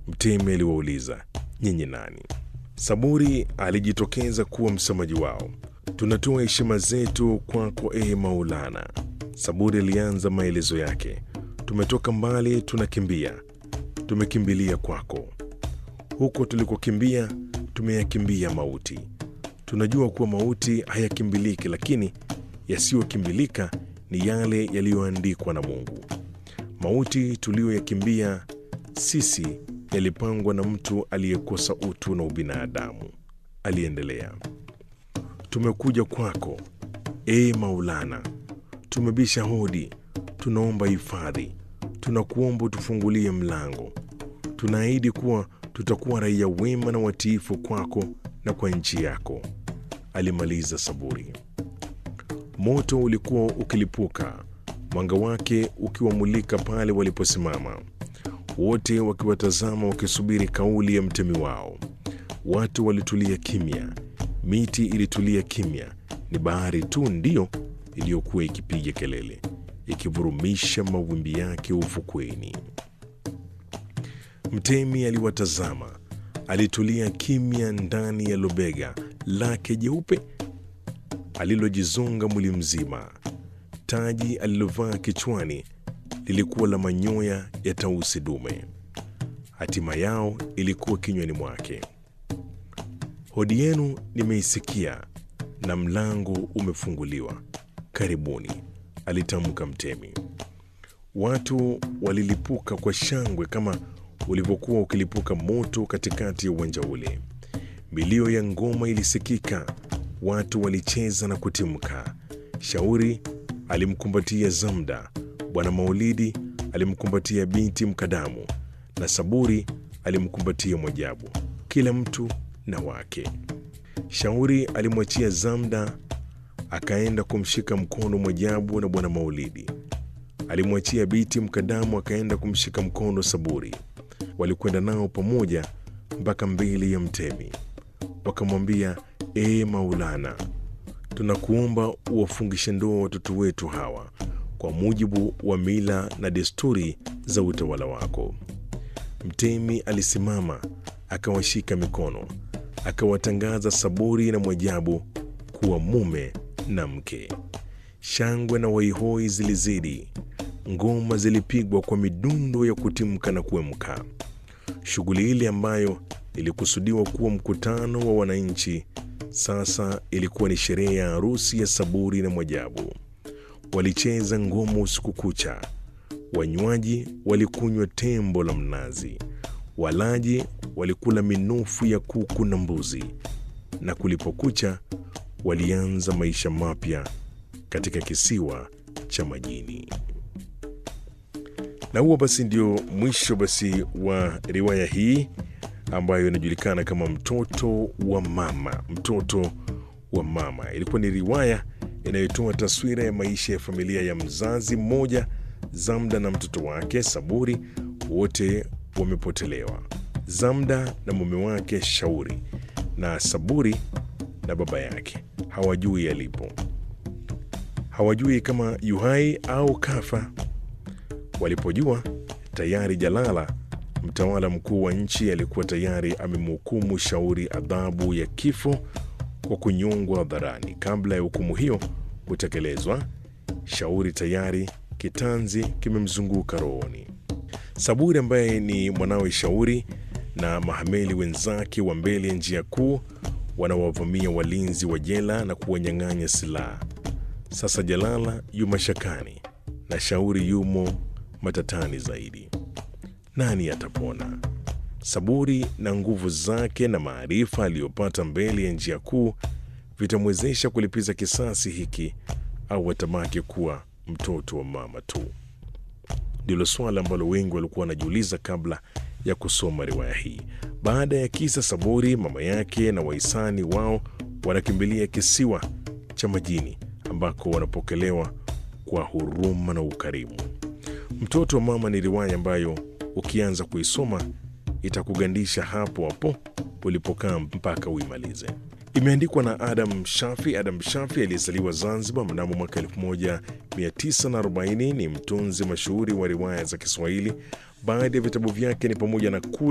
Mtemi aliwauliza, nyinyi nani? Saburi alijitokeza kuwa msemaji wao. Tunatoa heshima zetu kwako, ee Maulana. Saburi alianza maelezo yake. Tumetoka mbali, tunakimbia, tumekimbilia kwako. Huko tulikokimbia, tumeyakimbia mauti. Tunajua kuwa mauti hayakimbiliki, lakini yasiyokimbilika ni yale yaliyoandikwa na Mungu. Mauti tuliyoyakimbia sisi yalipangwa na mtu aliyekosa utu na ubinadamu. Aliendelea, tumekuja kwako ee Maulana, tumebisha hodi, tunaomba hifadhi, tunakuomba utufungulie mlango. Tunaahidi kuwa tutakuwa raia wema na watiifu kwako na kwa nchi yako. Alimaliza Saburi. Moto ulikuwa ukilipuka, mwanga wake ukiwamulika pale waliposimama, wote wakiwatazama, wakisubiri kauli ya mtemi wao. Watu walitulia kimya, miti ilitulia kimya. Ni bahari tu ndiyo iliyokuwa ikipiga kelele, ikivurumisha mawimbi yake ufukweni. Mtemi aliwatazama, alitulia kimya ndani ya lobega lake jeupe alilojizonga mwili mzima. Taji alilovaa kichwani lilikuwa la manyoya ya tausi dume. Hatima yao ilikuwa kinywani mwake. Hodi yenu nimeisikia na mlango umefunguliwa, karibuni, alitamka mtemi. Watu walilipuka kwa shangwe kama ulivyokuwa ukilipuka moto katikati ya uwanja ule. Milio ya ngoma ilisikika, watu walicheza na kutimka. Shauri alimkumbatia Zamda, Bwana Maulidi alimkumbatia binti Mkadamu na Saburi alimkumbatia Mwajabu, kila mtu na wake. Shauri alimwachia Zamda akaenda kumshika mkono Mwajabu na Bwana Maulidi alimwachia binti Mkadamu akaenda kumshika mkono Saburi. Walikwenda nao pamoja mpaka mbele ya mtemi, wakamwambia ee Maulana, tunakuomba uwafungishe ndoa watoto wetu hawa kwa mujibu wa mila na desturi za utawala wako. Mtemi alisimama akawashika mikono, akawatangaza Saburi na Mwajabu kuwa mume na mke. Shangwe na waihoi zilizidi, ngoma zilipigwa kwa midundo ya kutimka na kuemka. Shughuli ile ambayo ilikusudiwa kuwa mkutano wa wananchi sasa ilikuwa ni sherehe ya harusi ya Saburi na Mwajabu. Walicheza ngoma usiku kucha, wanywaji walikunywa tembo la mnazi, walaji walikula minofu ya kuku na mbuzi, na kulipokucha walianza maisha mapya katika kisiwa cha majini. Na huo basi ndio mwisho basi wa riwaya hii ambayo inajulikana kama Mtoto wa Mama. Mtoto wa Mama ilikuwa ni riwaya inayotoa taswira ya maisha ya familia ya mzazi mmoja, Zamda na mtoto wake Saburi, wote wamepotelewa. Zamda na mume wake Shauri na Saburi na baba yake hawajui yalipo, hawajui kama yuhai au kafa. Walipojua tayari Jalala mtawala mkuu wa nchi alikuwa tayari amemhukumu Shauri adhabu ya kifo kwa kunyongwa hadharani. Kabla ya hukumu hiyo kutekelezwa, Shauri tayari kitanzi kimemzunguka rohoni. Saburi ambaye ni mwanawe Shauri na mahameli wenzake wa mbele ya njia kuu wanawavamia walinzi wa jela na kuwanyang'anya silaha. Sasa Jalala yu mashakani na Shauri yumo matatani zaidi. Nani atapona? Saburi na nguvu zake na maarifa aliyopata mbele ya njia kuu vitamwezesha kulipiza kisasi hiki au atabaki kuwa mtoto wa mama tu? Ndilo swala ambalo wengi walikuwa wanajiuliza kabla ya kusoma riwaya hii. Baada ya kisa Saburi, mama yake na wahisani wao wanakimbilia kisiwa cha majini ambako wanapokelewa kwa huruma na ukarimu. Mtoto wa Mama ni riwaya ambayo ukianza kuisoma itakugandisha hapo hapo ulipokaa mpaka uimalize. Imeandikwa na Adam Shafi. Adam Shafi aliyezaliwa Zanzibar mnamo mwaka 1940 ni mtunzi mashuhuri wa riwaya za Kiswahili. Baadhi ya vitabu vyake ni pamoja na